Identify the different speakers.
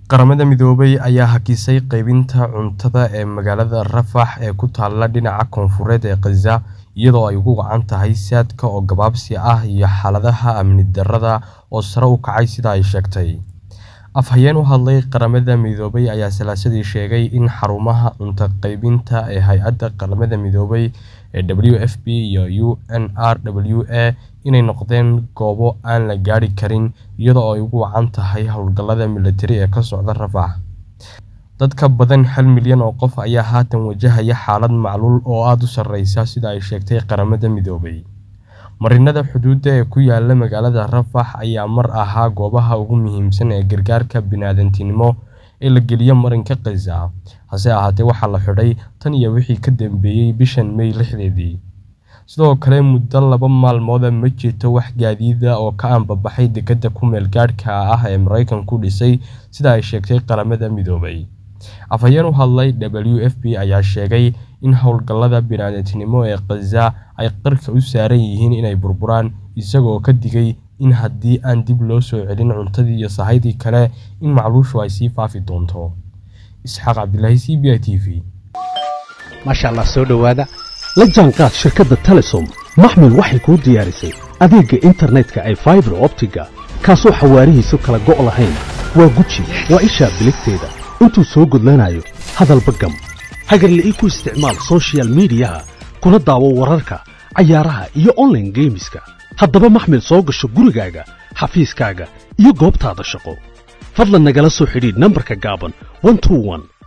Speaker 1: Qaramada Midoobay ayaa hakisay qaybinta cuntada ee magaalada Rafah ee ku taalla dhinaca koonfureed ee Gaza iyadoo ay ugu wacan tahay saadka oo gabaabsi ah iyo xaaladaha amni darrada oo sare u kacay sida ay sheegtay. Afhayeen u hadlay Qaramada Midoobay ayaa Salaasadii sheegay in xarumaha cunto qaybinta ee Hay'adda Qaramada Midoobay ee WFP iyo UNRWA inay noqdeen goobo aan la gaadhi karin iyada oo ay ugu wacan tahay hawlgallada militari ee ka socda Rafah. Dad ka badan hal milyan oo qof ayaa haatan wajahaya xaalad macluul oo aad u sarreysa sida ay sheegtay Qaramada Midoobay. Marinnada xuduudda ee ku yaalla magaalada Rafah ayaa mar ahaa goobaha ugu muhiimsan ee gargaarka bini'aadantinimo ee la geliyo marinka Gaza, hase ahaatee waxaa la xidhay tan iyo wixii ka dambeeyay bishan May lixdeedii. Sidoo kale, muddo laba maalmood ah ma jirto wax gaadiid ah oo ka anbabaxay dekedda ku meel gaadhka ah ee Mareykanku dhisay sida ay sheegtay Qaramada Midoobay. Afhayeen u hadlay WFP ayaa sheegay in hawlgallada bini'aadantinimo ee Gaza ay qarka u saaran yihiin inay burburaan, isagoo ka digay in haddii aan dib loo soo celin cuntadii iyo sahayda kale in macluushu ay sii faafi doonto. Isxaaq Cabdilaahi CBI TV.
Speaker 2: maasha allah soo dhowaada la jaanqaad shirkadda telesom maxmil waxay kuu diyaarisay adeegga internetka ay faibar optiga kaasoo xawaarihiisu kala go' lahayn waa guji waa ishaa biligteeda intuu soo gudlanayo hadalba gam hagarle ii ku isticmaal soshiyal miidiyaha kuna daawo wararka cayaaraha iyo onlaine geemiska haddaba maxmil soo gasho gurigaaga xafiiskaaga iyo goobtaada shaqo fadlan nagala soo xidhiidh nambarka gaaban